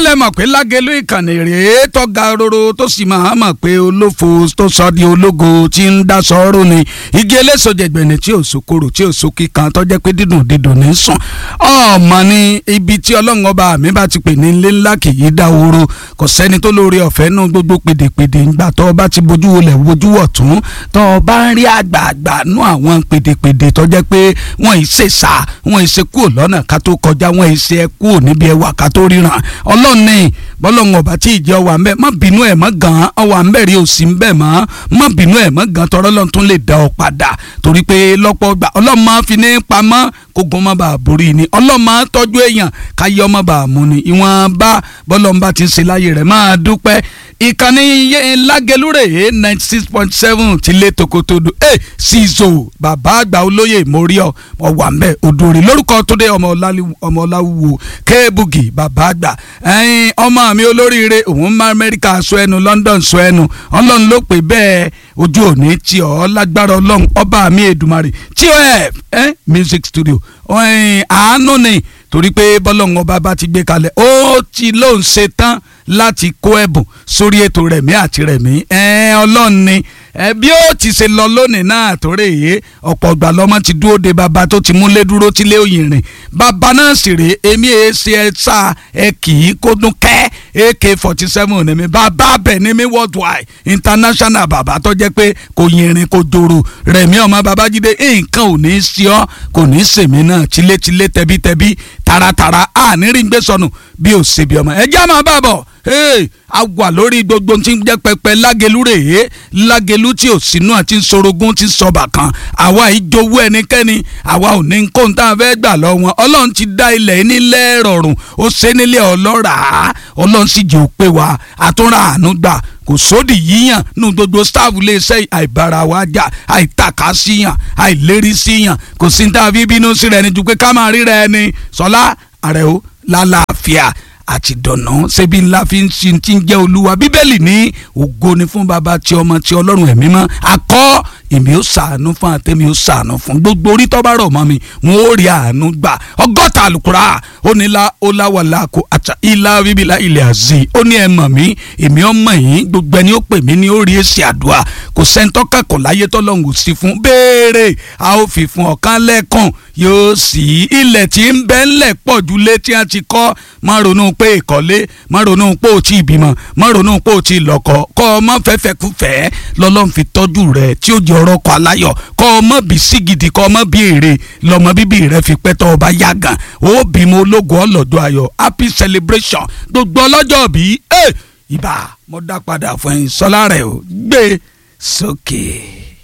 lẹ mọ̀ pé lágẹ̀lú ìkànnì rèé tó ga roro tó sì máa mọ̀ pé olófo tó sọ di ológo tí ń dá sọ́ọ́rù ni igi eléso jẹgbẹ̀ni tí ò sokoro tí ò so kíkan tó jẹ́ pé dídùn dídùn ní sùn ọmọ ni ibi tí ọlọ́run ọba mi bá ti pè ní ilé ńlá kì í dá oró kò sẹ́ni tó lóore ọ̀fẹ́ nú gbogbo pèdèpèdè ńgbà tó o bá ti bójú wọlé bójú wọ̀ tún tó o bá ń rí àgbààgbà nú àwọn pèdèpèdè tó jẹ́ pé wọ́n ì ṣe sá wọ́n ì ṣe kúrò lọ́nà ká tó kọjá wọ́n ì ṣe ẹ kúrò níbi ẹwà ká tó ríran ọlọ́run ní bọ́lọ́run ọba tí ìjẹ́ ọwà ń bẹ́ má bínú ẹ̀ mọ́ gan ọwà ń bẹ̀ rí òsì ń bẹ̀ mọ́ má bínú ẹ̀ mọ́ gan tọrọ lọ́n tún lè dá ọ padà torí pé lọ́pọ̀ gbà ọlọ́run máa fi ní pamọ́ kógun má bàa borí ni ọlọ́run máa tọ́jú èèyàn káyé ọmọ bàa mú ni ìwọ̀n bá bọ́lọ́run bá ti ń ṣe láyé rẹ̀ máa dúpẹ́ ìkànnì lágẹlúrè ninety six point seven ti lé tokotodo ẹ ṣìṣò bàbá àgbà olóyè móríọ ọwà mbẹ odòrè lórúkọ tó dé ọmọ ọláwùwò kéébùgì bàbá àgbà ẹyin ọmọ mi olóríire òun má amẹ́ríkà sọ ẹnu london sọ ẹnu ọlọ́run ló pè bẹ́ẹ̀ ojú òní tí ọ lágbára ọlọ́run ọba mi èdùmarè tí ọ ẹ ẹ music studio àánú ni torí pé bọ́lọ́run ọba bá ti gbé kalẹ̀ ó ti lóun ṣe tán láti kó ẹ̀bùn sórí ètò rẹ̀mí àti rẹ̀mí ọlọ́run ni bí ó ti ṣe lọ lónìí náà tó rè é ọ̀pọ̀ ìgbà lọ́mọ ti dúró de bàbá tó ti múlé dúró tílé òyìn rìn bàbá náà sì rèé èmi èé ṣe ẹ sá ẹ kì í kó dún kẹ́ ak forty seven ní mi bàbá bẹ̀ ní mi worldwide international bàbá tó jẹ́ pé kò yìnrìn kò jòrò rẹ̀mí ọmọ babájídé nǹkan ò ní í sí ọ kò ní í sèmi náà tilétilé tẹbítẹbí taratara ànírígbé sọnù bí ò ṣe bí ọmọ ẹ já máa bá bọ̀ a wà lórí gbogbo tí ń jẹ́ pẹpẹ lágẹ̀lú rèé lágẹ̀lú tí ò sínú àti sorogún ti sọba kan àwa ìjowó ẹnikẹ́ni àwa ò ní kó n tá a fẹ́ gbà lọ wọn ọlọ́run ti dá ilẹ̀ nílẹ̀ rọrùn ó ṣe nílé ọlọ́ràá ọlọ́run sì jẹ́ òpè wa àtúnra àánú gbà kò sódì yíyàn nínú gbogbo stáàfù iléeṣẹ́ àìbára wa jà àìtàkà síyàn àìlérí síyàn kò sí ní tá a fi bínú sí rẹ ni ju pé ká máa rí rẹ ni sọlá àrẹ̀ó lálàáfíà àti dọ̀nà ṣebí ńlá fi ń sin tí ń jẹ́ olúwa bíbélì ní ògo ni fún baba tí ọmọ tí ọlọ́run ẹ̀mí mọ́ akọ́ èmi ó ṣàánú fún àtẹ́mi ó ṣàánú fún gbogbo orí tọ́ bá rọ̀ mọ́ mi wọn ó rí àánú gbà ọgọ́ta àlùkùrá ó ní la ó láwàlá kó àtà ilá bíbélà ilẹ̀ àzì ó ní ẹ mọ̀ mí èmi ó mọ̀ yín gbogbo ẹni ó pè mí ní ó rí èsì àdúrà kò sẹ́ńtọ́ kẹ́kọ̀ọ́ láyé tọ́lọ́hún ò sí fún béèrè a ó fi fún ọ̀kan lẹ́kàn yóò sì ilẹ̀ tí ń bẹ ńlẹ̀ pọ̀ ju lé tí a ti kọ́ má ronú pé ìkọ́lé má ronú pé ò tí ì bímọ má ronú pé ò tí ì lọ́kọ kọ́ ọ má fẹ́fẹ́ kú fẹ́ lọ́lọ́run fi tọ́jú rẹ̀ tí ó jẹ́ ọ̀rọ̀ kọ aláyọ̀ kọ́ ọ má bí sí gidi kọ́ ọ má bí èrè lọ́mọ bíbí rẹ̀ fi pẹ́ tọ́ ọ bá yá gan ó bímọ ológun ọlọ́dọ̀ ayọ̀ happy celebration gbogbo ọlọ́jọ́ bí ibà mo dá padà fún ẹ sọlá rẹ o gbé sókè.